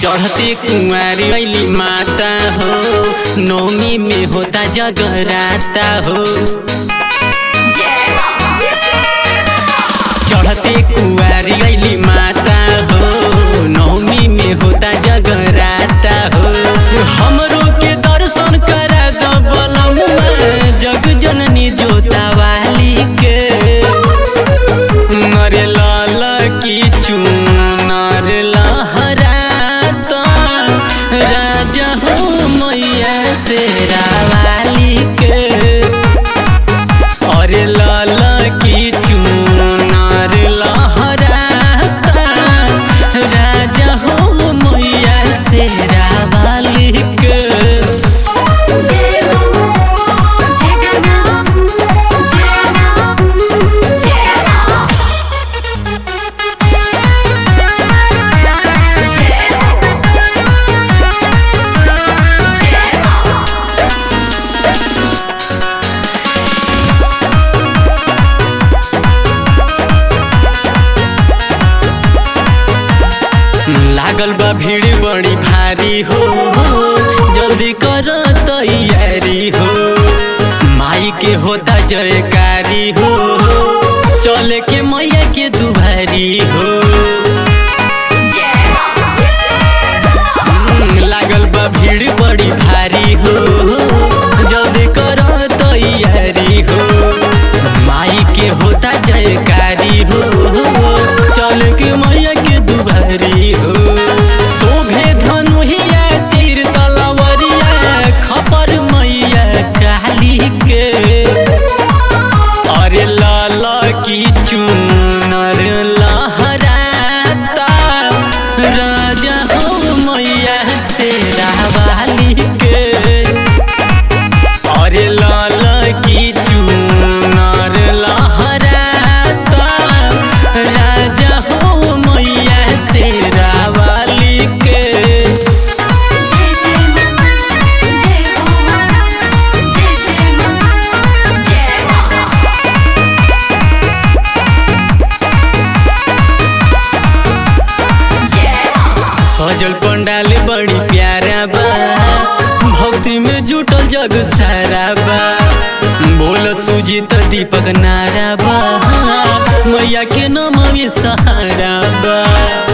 चढ़ते कुंवारी अली माता हो नौमी में होता जगराता हो चढ़ते कुंवारी अली माता हो नौमी में होता जगराता हो हमरो के दर्शन करा दो बलमुआ जग जननी जोता वाली के नरे लाल की चुनर लहराता राजा हो मैया से रावाली के अरे लाल की चुनर लहराता राजा हो मैया से रावाली के लागल बा भीड़ बड़ी भारी हो जल्दी कर तैयारी हो माई के होता जयकारी हो चले के मैया के दुभारी हो लागल बा भीड़ बड़ी भारी हो जल्दी कर तैयारी हो माई के होता जयकारी हो चल के मैया के दुभारी हो शोभे धनुहिया तीर तलवरिया खपर मैया काली के अरे लाल की चुनर लहराता राजा हो मैया से रावाली के अरे लाल की चुनर लहराता राजा हो मैया से रावाली के सजल पंडाल बड़ी प्यारा बा भक्ति में जुटल जग सारा बा बोल सुजीत दीपक नारा बा मैया के नाम में सहारा बा